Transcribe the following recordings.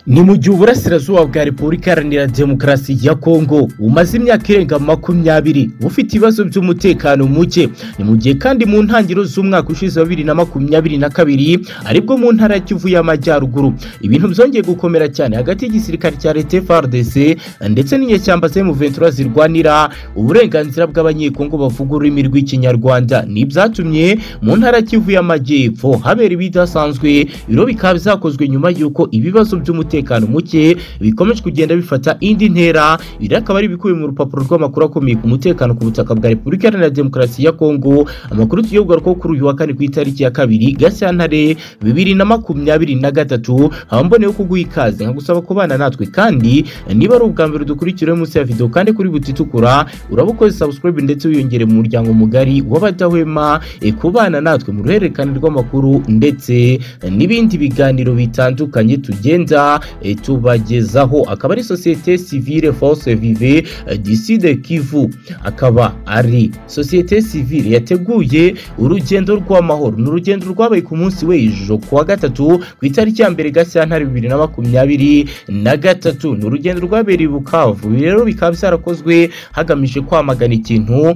ni mu gihe uburasirazuba bwa repubulika iharanira demokarasi ya kongo bumaze imyaka irenga makumyabiri bufite ibibazo by'umutekano muke ni mu gihe kandi mu ntangiriro z'umwaka ushize wa bibiri na makumyabiri na kabiri aribwo mu ntara ya kivu y'amajyaruguru ibintu byongeye gukomera cyane hagati y'igisirikare cya leta frdc ndetse n'inyeshyamba zemu ventura zirwanira uburenganzira bw'abanyekongo bavuga ururimi rw'ikinyarwanda ni ibyatumye mu ntara ya kivu y'amajyepfo habera ibidasanzwe biro bikaba byakozwe nyuma y'uko ibibazo by'umutekano umutekano muke bikomeje kugenda bifata indi ntera iri akaba ari ibikubiye mu rupapuro rw'amakuru akomeye ku mutekano ku butaka bwa repubulika iharanira demokarasi ya kongo amakuru tugiye kugarukaho kuri uyu wa kane ku itariki ya kabiri gashyantare bibiri na makumyabiri na gatatu haba mboneyeho kuguha ikaze nkagusaba kubana natwe kandi niba ari ubwa mbere dukurikiraho munsi ya videwo kandi kuri buti itukura uraba ukoze sabusikarayibu ndetse wiyongere mu muryango mugari w'abadahwema e, kubana natwe mu ruhererekane rw'amakuru ndetse n'ibindi biganiro bitandukanye tugenda tubagezaho akaba ari sosiyete sivile force vive diside kivu akaba ari sosiyete sivile yateguye urugendo rw'amahoro ni urugendo rwabaye ku munsi w'ejo ku wa gatatu ku itariki ya mbere gashyantare bibiri na makumyabiri na gatatu ni urugendo rwabereye bukavu rero bikaba byarakozwe hagamije kwamagana ikintu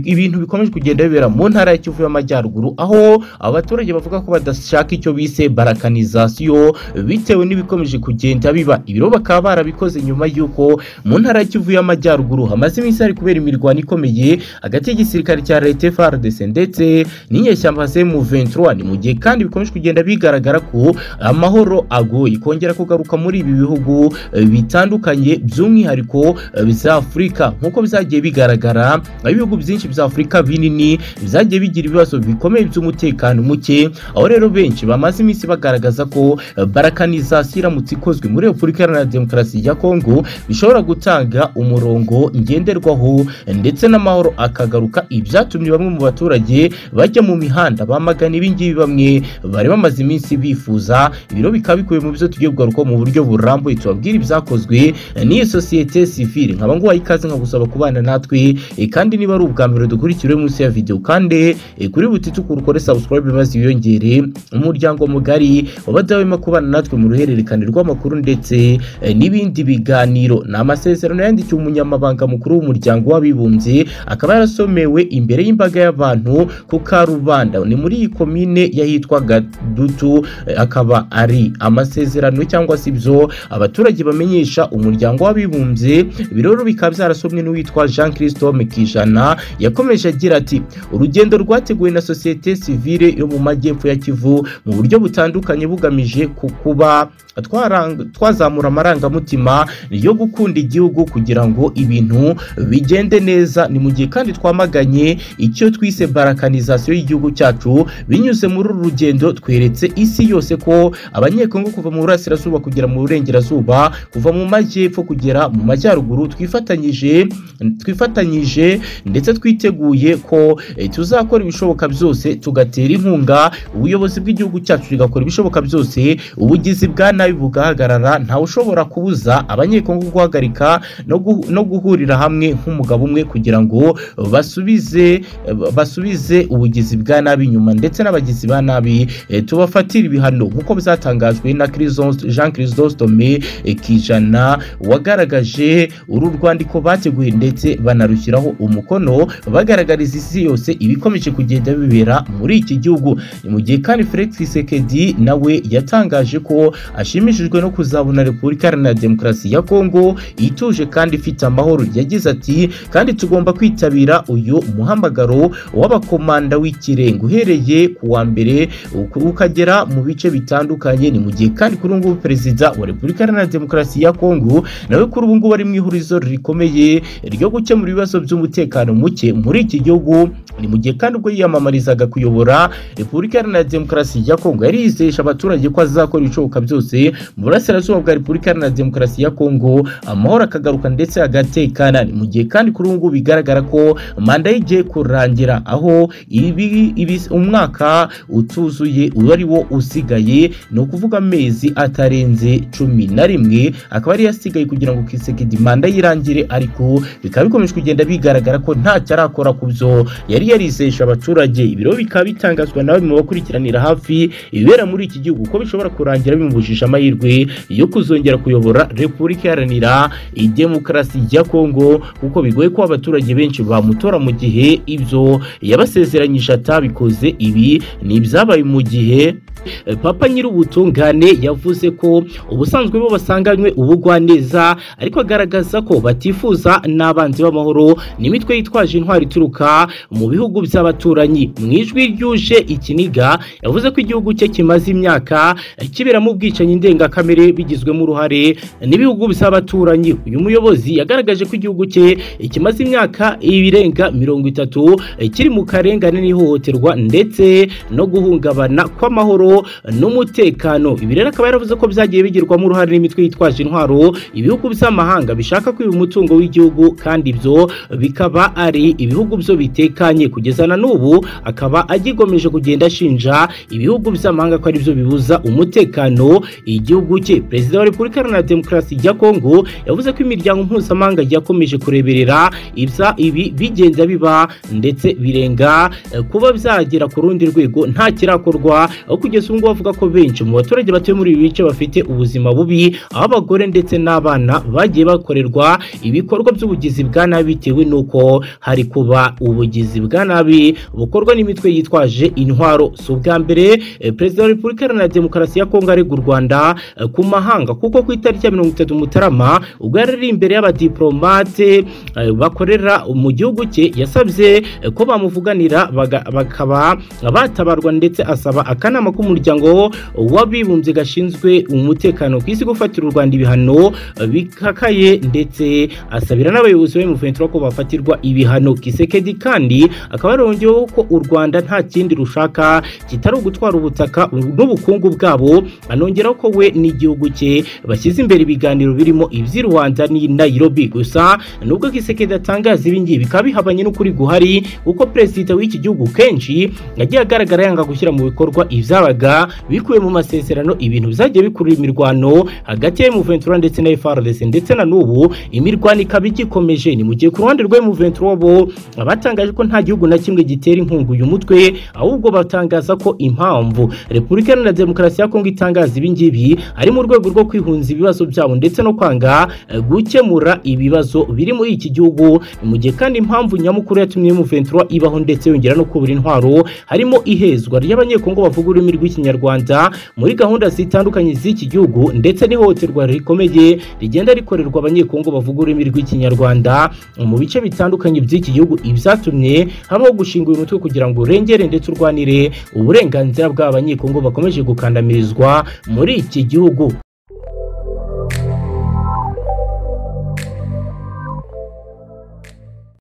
ibintu bikomeje kugenda bibera mu ntara ya kivu y'amajyaruguru aho abaturage bavuga ko badashaka icyo bise barakanizasiyo bitewe n'ibikomeje kugenda kugenda biba ibiro bakaba barabikoze nyuma y'uko mu ntara ya kivu y'amajyaruguru hamaze iminsi hari kubera imirwano ikomeye hagati y'igisirikare cya leta frdc ndetse n'inyeshyamba mu 23 ni mu gihe kandi bikomeje kugenda bigaragara ko amahoro agoye kongera kugaruka muri ibi bihugu bitandukanye by'umwihariko bya afurika nk'uko byagiye bigaragara ibihugu byinshi bya afurika binini byagiye bigira ibibazo bikomeye by'umutekano muke aho rero benshi bamaze iminsi bagaragaza ko barakanizasiyo iramutse ikozwe muri repubulika iharanira demokarasi ya kongo bishobora gutanga umurongo ngenderwaho ndetse n'amahoro akagaruka ibyatumye bamwe mu baturage bajya mu mihanda bamagana ibingibi bamwe bari bamaze iminsi bifuza ibiro bikaba bikubiye mu byo tugiye kugaruka mu buryo burambuye tubabwira ibyakozwe n'iyi sosiyete sivile nkaba nguhaye ikaze nkagusaba kubana natwe kandi niba ari ubwa mbere dukurikire munsi ya videwo kandi kuri buti tukuru ukore subscribe maze wiyongere umuryango mugari wabadahwema kubana natwe mu ruhererekane rw'amakuru amakuru ndetse n'ibindi biganiro ni amasezerano yandikiwe umunyamabanga mukuru w'umuryango w'abibumbye akaba yarasomewe imbere y'imbaga y'abantu ku karubanda ni muri iyi komine yahitwa gadutu akaba ari amasezerano cyangwa se ibyo abaturage bamenyesha umuryango w'abibumbye rero bikaba byarasomwe n'uwitwa jean christome kijana yakomeje agira ati urugendo rwateguwe na sosiyete sivile yo mu majyepfo ya kivu mu buryo butandukanye bugamije kuba atwara twazamura amarangamutima yo gukunda igihugu kugira ngo ibintu bigende neza ni mu gihe kandi twamaganye icyo twise barakanizasiyo y'igihugu cyacu binyuze muri uru rugendo tweretse isi yose ko abanyekongo kuva mu burasirazuba kugera mu burengerazuba kuva mu majyepfo kugera mu majyaruguru twifatanyije twifatanyije ndetse twiteguye ko tuzakora ibishoboka byose tugatera inkunga ubuyobozi bw'igihugu cyacu tugakora ibishoboka byose ubugizi bwa nabi bugaha bugahagarara ntawe ushobora kubuza abanyekongo guhagarika no guhurira hamwe nk'umugabo umwe kugira ngo basubize basubize ubugizi bwa nabi inyuma ndetse n'abagizi ba nabi tubafatire ibihano nk'uko byatangajwe na jean christostome kijana wagaragaje uru rwandiko bateguye ndetse banarushyiraho umukono bagaragariza isi yose ibikomeje kugenda bibera muri iki gihugu ni mu gihe kandi felix sekedi nawe yatangaje ko ashimishijwe no kuzabona repubulika iharanira demokarasi ya kongo ituje kandi ifite amahoro yagize ati kandi tugomba kwitabira uyu muhamagaro w'abakomanda w'ikirenga uhereye ku wa mbere ukagera mu bice bitandukanye ni mu gihe kandi kuri ubu perezida wa repubulika iharanira demokarasi ya kongo nawe kuri ubu ngubu ari mu ihurizo rikomeye ryo gukemura ibibazo by'umutekano muke muri iki gihugu ni mu gihe kandi ubwo yiyamamarizaga kuyobora repubulika iharanira demokarasi ya kongo yari yizihije abaturage ko azakora ibishoboka byose mu burasirazuba bwa repubulika iharanira demokarasi ya kongo amahoro akagaruka ndetse agatekana mu gihe kandi kuri ubu ngubu bigaragara ko manda y'igiye kurangira aho ibi, ibi, umwaka utuzuye ari wo usigaye ni ukuvuga amezi atarenze cumi na rimwe akaba ariyo asigaye kugira ngo kisekedi manda yirangire ariko bikaba bikomeje kugenda bigaragara ko ntacyo arakora ku byo yari yarizesha abaturage ibiro bikaba bitangazwa nawe mu bakurikiranira hafi ibibera muri iki gihugu ko bishobora kurangira bimubujije amahirwe yo kuzongera kuyobora repubulika iharanira demokarasi ya kongo kuko bigoye ko abaturage benshi bamutora mu gihe ibyo yabasezeranyije atabikoze ibi ni ibyabaye mu gihe papa nyir'ubutungane yavuze ko ubusanzwe bo basanganywe ubugwaneza ariko agaragaza ko batifuza n'abanzi b'amahoro n'imitwe yitwaje intwari ituruka mu bihugu by'abaturanyi mu ijwi ryuje ikiniga yavuze ko igihugu cye kimaze imyaka kiberamo ubwicanyi ndengakamere bigizwemo uruhare n'ibihugu by'abaturanyi uyu muyobozi yagaragaje ko igihugu cye kimaze imyaka ibirenga mirongo itatu kiri mu karengane n'ihohoterwa ndetse no guhungabana kw'amahoro n'umutekano ibi rero akaba yaravuze ko byagiye bigirwamo uruhare n'imitwe yitwaje intwaro ibihugu by'amahanga bishaka kwiba umutungo w'igihugu kandi ibyo bikaba ari ibihugu byo bitekanye kugeza na n'ubu akaba agikomeje kugenda ashinja ibihugu by'amahanga ko aribyo bibuza umutekano igihugu cye perezida wa repubulika iharanira demokarasi ya kongo yavuze ko imiryango mpuzamahanga yakomeje kureberera ibya ibi bigenda biba ndetse birenga eh, kuba byagera ku rundi rwego nta kirakorwa aho kugeza kugeza ubu ngubu avuga ko benshi mu baturage batuye muri ibi bice bafite ubuzima bubi aho abagore ndetse n'abana bagiye bakorerwa ibikorwa by'ubugizi bwa nabi bitewe n'uko hari kuba ubugizi bwa nabi bukorwa n'imitwe yitwaje intwaro si ubwa mbere eh, perezida wa repubulika iharanira demokarasi ya kongo arega u rwanda eh, ku mahanga kuko ku itariki ya mirongo itatu mutarama ubwo yari ari imbere y'abadiplomate eh, bakorera mu gihugu cye yasabye eh, ko bamuvuganira baga- bakaba batabarwa ndetse asaba akanama k'umuntu umuryango w'abibumbye gashinzwe umutekano ku isi gufatira u Rwanda ibihano bikakaye ndetse asabira n'abayobozi ba M23 ko bafatirwa ibihano Kisekedi kandi akaba yarongeyeho ko u Rwanda nta kindi rushaka kitari ugutwara ubutaka n'ubukungu bwabo anongeraho ko we n'igihugu cye bashyize imbere ibiganiro birimo iby'i Rwanda n'i Nairobi gusa nubwo Kisekedi atangaza ibingibi bikaba bihabanye n'ukuri guhari kuko perezida w'iki gihugu kenshi yagiye agaragara yanga gushyira mu bikorwa ibyabaga byabaga bikuwe mu masezerano ibintu byagiye bikurura imirwano hagati ya M23 ndetse na FARDC ndetse na n'ubu imirwano ikaba igikomeje ni mu gihe ku ruhande rwa M23 bo batangaje ko nta gihugu na kimwe gitera inkunga uyu mutwe ahubwo batangaza ko impamvu Repubulika Iharanira Demokarasi ya Kongo itangaza ibi ngibi ari mu rwego rwo kwihunza ibibazo byabo ndetse no kwanga eh, gukemura ibibazo biri muri iki gihugu mu gihe kandi impamvu nyamukuru yatumye M23 ibaho ndetse yongera no kubura intwaro harimo ihezwa ry'abanyekongo bavuga ururimi rw'iki rw'ikinyarwanda muri gahunda zitandukanye z'iki gihugu ndetse n'ihohoterwa rikomeye rigenda rikorerwa abanyekongo bavuga ururimi rw'ikinyarwanda mu bice bitandukanye by'iki gihugu ibyatumye habaho gushinga uyu mutwe kugira ngo urengere ndetse urwanire uburenganzira bw'abanyekongo bakomeje gukandamirizwa muri iki gihugu